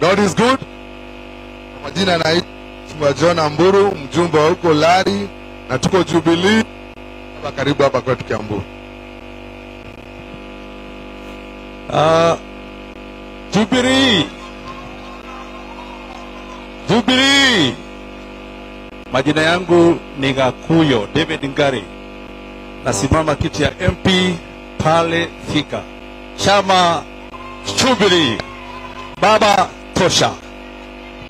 God is good. Kwa majina naitwa Mheshimiwa John Amburu, mjumbe wa huko Lari, na tuko Jubilee hapa karibu hapa kwetu Kiambu. Uh, Jubilee. Jubilee. Majina yangu ni Gakuyo David Ngari. Nasimama kiti ya MP pale Thika. Chama Jubilee. Baba tosha.